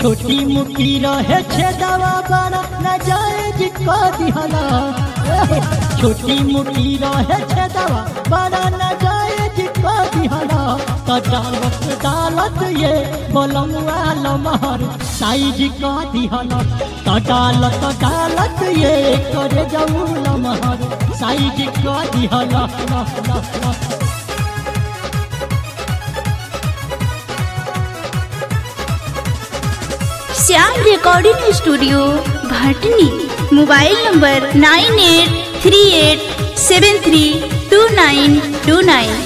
छोटी मुखी रहे छेदावा बड़ा न जाए जी को दिहला छोटी मुखी रहे छेदावा बड़ा न जाए जी को दिहला तो डालत डालत ये बोलमुआ लमहर साइज को दिहला तो डालत डालत ये करे जाऊ लमहर साइज को दिहला ला ला ला Shyam recording studio Bhatni mobile number nine eight three eight seven three two nine two nine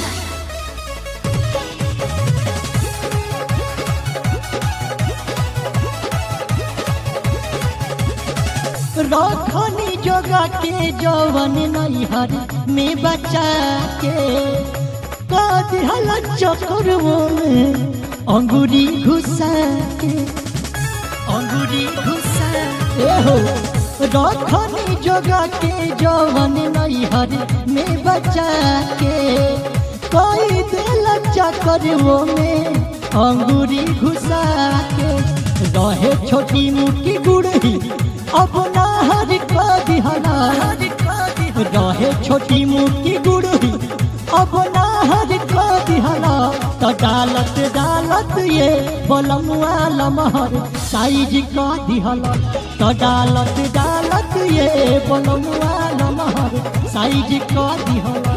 रखनी जोगा के जवन नैहर में बचा के कदिहल चक्करवो में अंगूरी घुसा के अंगूरी घुसा ए हो रखनी जोगा के जवन नैहर में बचा के कोई दिल चक्करवो में अंगूरी घुसा के रहे छोटी मुट्ठी गुड़ही अपना हर का दिहला रहे छोटी मुट्ठी गुड़ही अपना हर का दिहला तो डालत डालत ये बलमुआ लमहर साइज का दिहला तो डालत डालत ये बलमुआ लमहर साइज का दिहला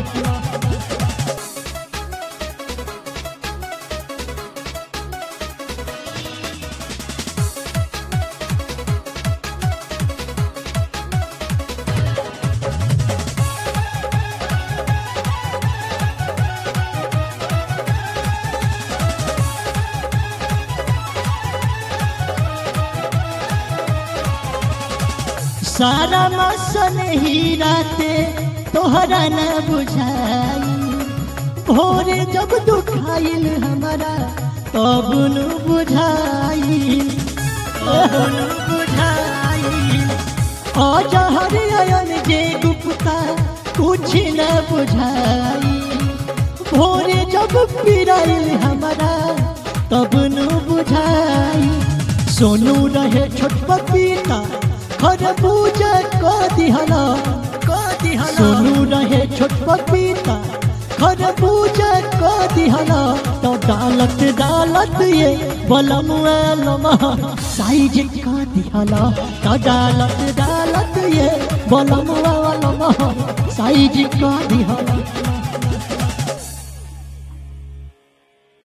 सारा मसन ही राते तोहरा न बुझाई भोरे जब दुखाइल हमारा तब न बुझाई तब न बुझाई अजहर अयन जे गुप्ता कुछ न बुझाई भोरे जब पिराइल हमारा तब न बुझाई सोनू रहे छोट पपीता खरबूजा को दिहला को दिहला सोनू रहे छोट पपीता खरबूजा को दिहला तो डालत डालत ये बलमुआ लमा साइज का दिहला तो डालत डालत ये बलमुआ लमा साइज का दिहला